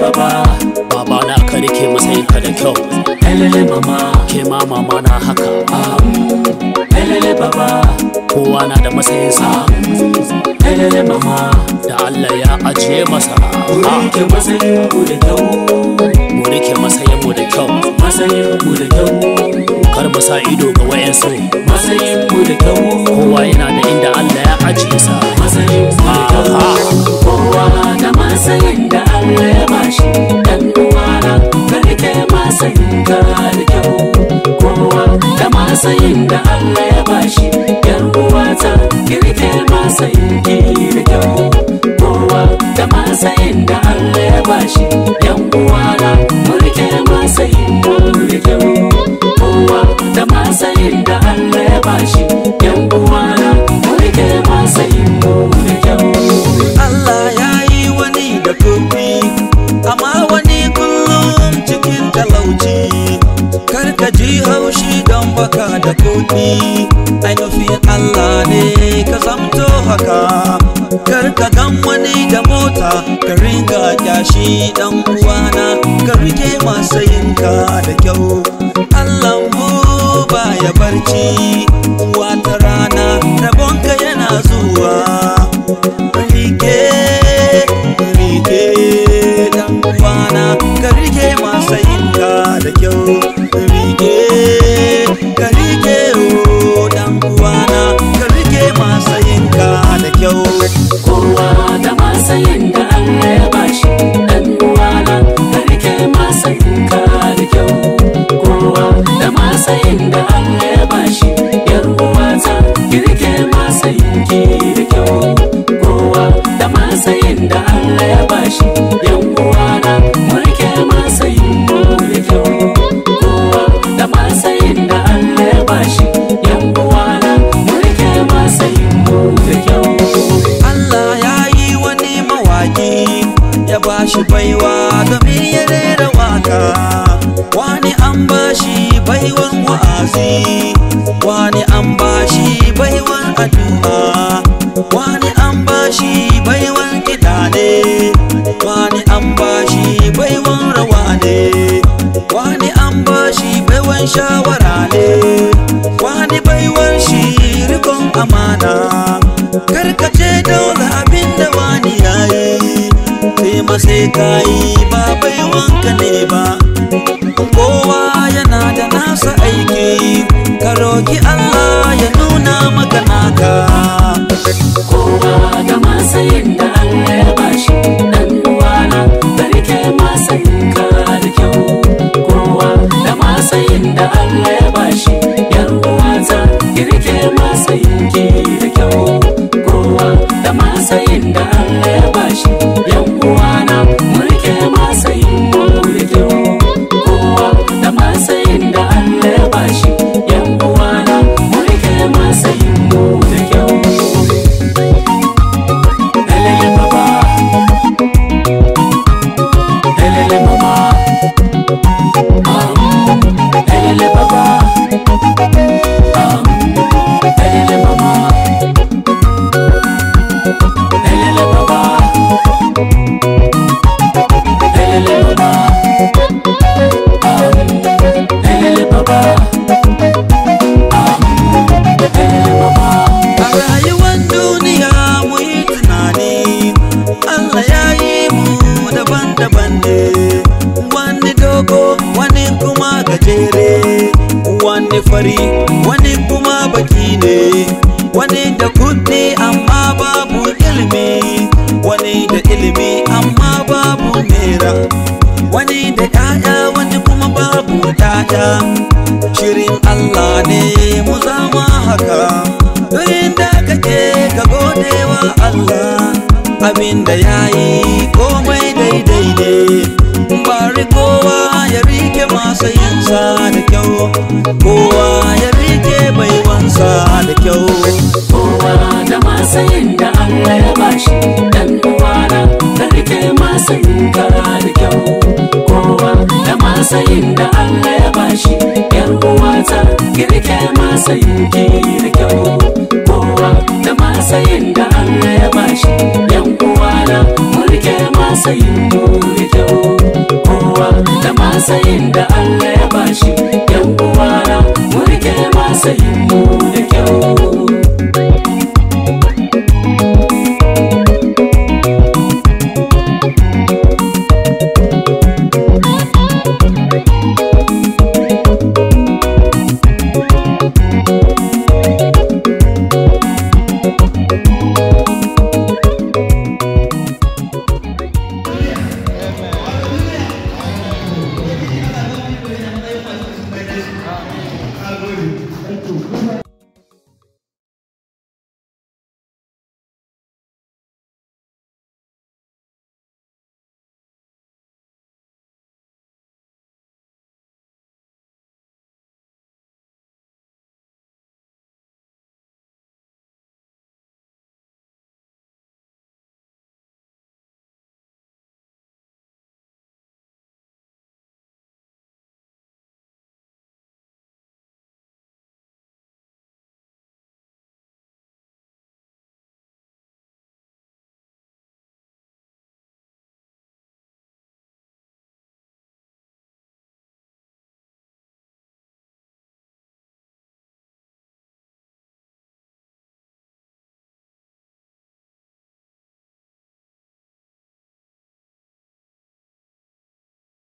baba baba na ka rike matsayin ka da kyau elele mama ke ma mama na haka elele baba kowa na da matsayinsa elele mama da Allah ya ajiye masa Wuri ke matsayin ku da kyau mu rike matsayin mu da kyau matsayin ku da kyau kar mu sa ido ga wayansu matsayin ku da kyau kowa yana da inda Allah ya ajiye sa matsayin ku da kyau kowa da matsayin da Allah ya bashi dan uwana ka rike matsayin ka da kyau kowa da matsayin da Allah ya bashi yar uwata ki rike matsayin ki da kyau kowa da matsayin da Allah ya bashi yan uwana mu rike matsayin mu da kyau kowa da matsayin da Allah ya bashi yan uwana mu rike matsayin mu da kyau Allah ya yi wani da kuɗi amma wani kullum cikin talauci karka ji haushi don baka da kuɗi ainihin Allah ne ka zamto haka karka gan wani da mota ka ringa kyashi dan uwana ka rike masayinka da kyau Allah mu baya barci wata rana rabonka yana zuwa rike rike dan uwana ka rike masayinka da kyau rike ka rike o dan uwana ka rike masayinka da kyau kowa da matsayin da Allah ya bashi dan uwana ka rike matsayin ka da kyau kowa da matsayin da Allah ya bashi yar uwata ki rike matsayin ki da kyau kowa da matsayin da Allah ya bashi yan uwana mu rike matsayin mu da kyau kowa da matsayin da Allah ya bashi yan uwana mu rike matsayin mu da kyau Allah ya yi wani mawaki ya bashi baiwa domin ya rera waka wani an bashi baiwan wa'azi wani an bashi baiwan addu'a wani an bashi baiwan kiɗa ne wani an bashi baiwan rawa ne wani an bashi baiwan shawara ne wani baiwan shi rikon amana karkace dole abin da wani yayi sai ma sai kayi ba baiwanka ne ba kowa yana da nasa aiki ka roki Allah ya nuna maka naka kowa da matsayin da Allah ya bashi dan uwana ka rike matsayin ka da kyau kowa da matsayin da Allah ya bashi yar uwata ki rike matsayin ki da kyau kowa da matsayin da Allah ya bashi yan uwana mu rike matsayin mu da kyau kowa da matsayin da Allah ya bashi yan uwana mu rike matsayin mu da kyau Elele baba Elele mama um, Elele baba um, Elele mama Elele baba Elele mama um, Elele baba um, Elele mama a rayuwar duniya mu yi tunani Allah ya yi mu daban-daban ne wani dogo wani kuma gajere wani fari wani kuma baki ne wani da kudi amma babu ilimi wani da ilimi amma babu nera wani da 'ya'ya wani kuma babu 'ya'ya shirin Allah ne mu zama haka duk inda kake ka gode wa Allah abinda ya yi komai daidai ne bari kowa ya rike masayinsa da kyau kowa ya rike baiwansa da kyau kowa da matsayin da Allah ya bashi dan uwana ka rike matsayin ka da kyau kowa da matsayin da Allah ya bashi yar uwata ki rike matsayin ki da kyau kowa da matsayin da Allah ya bashi yan uwana mu rike matsayin mu da kyau masayin da Allah ya bashi yan uwana mu rike masayin mu da kyau Thank you.